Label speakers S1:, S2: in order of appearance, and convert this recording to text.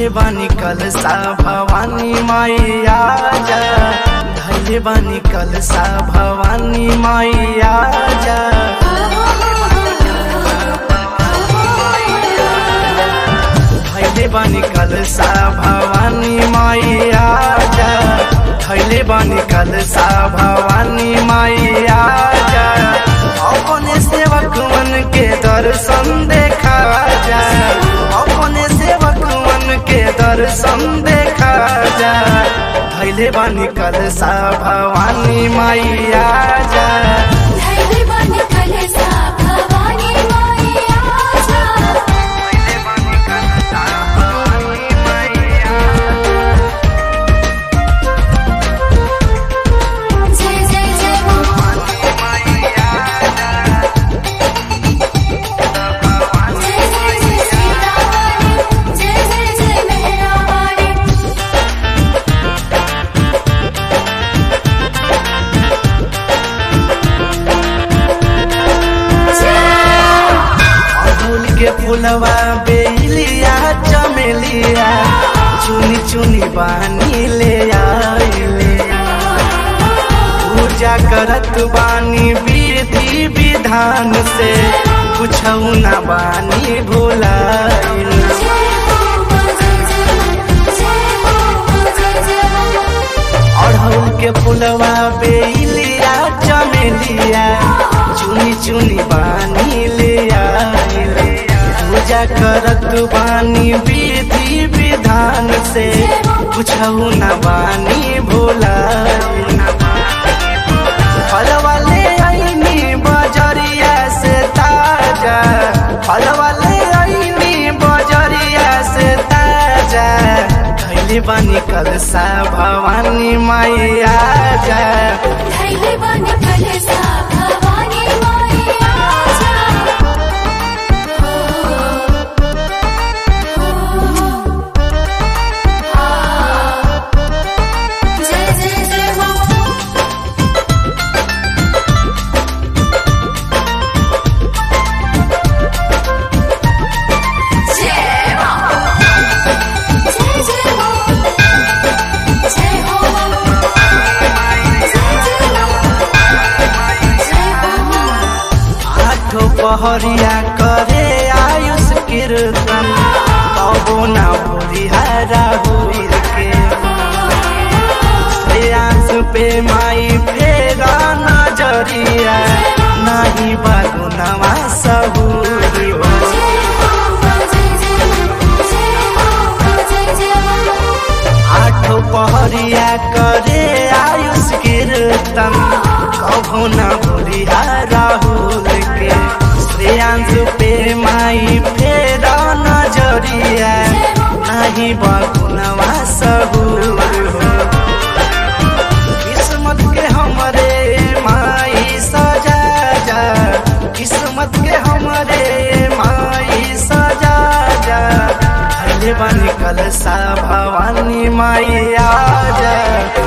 S1: धैले बानी कलसा भवानी मैया जा धैले बानी कलसा भवानी मैया जा धैले बानी कलसा भवानी मैया जा धैले बानी कलसा भवानी मैया जा अपने सेवक मन के दर्शन देखा जा अपने सेवक मन के दर्शन देखा जा धैले बानी कलसा भवानी मैया जा
S2: धैर्य बन कलसा भवानी मैया जा
S1: धैले बानी कलसा भवानी मैया
S2: जय जय जय मां जय जय जय सीतावाणी जय जय जय मेहरावाणी
S1: अड़हुल के फुलवा बेलिया चमेलिया चुनी चुनी बानी ले आइले पूजा करत बानी विधि विधान से कुछ न बानी भुलाइल
S2: जय हो मां जय जय मां जय हो मां जय जय मां
S1: अड़हुल के फुलवा बेलिया चमेलिया चुनी चुनी बानी ले आइले पूजा करत बानी विधि विधान से कुछ न बानी भोला फल वाले आईनी बजरिया से ताजा फल वाले आईनी बजरिया से ताजा धैले बानी कलसा भवानी मैया जा
S2: धैर्य बन कलसा भवानी मैया जा जय जय जय मां जय मां जय जय मां जय हो मां जय जय मां जय हो मां
S1: आठो पहरिया करे आयुष कीर्तन कबो ना बुढ़िहारा हुई के श्रेयांश पे माई फेरा नजरिया नाही बागु नवा सबूरी हो
S2: जय हो मां जय जय मां जय हो मां जय जय मां
S1: आठो पहरिया करे आयुष कीर्तन कबो ना बुढ़िहारा हुई के श्रेयांश पे माई फेरा नजरिया नाही बगुनवा सबूर हो किस्मत के हमरे माई सजा जा किस्मत के हमरे माई सजा जा धैले बानी कलसा भवानी माई आ जा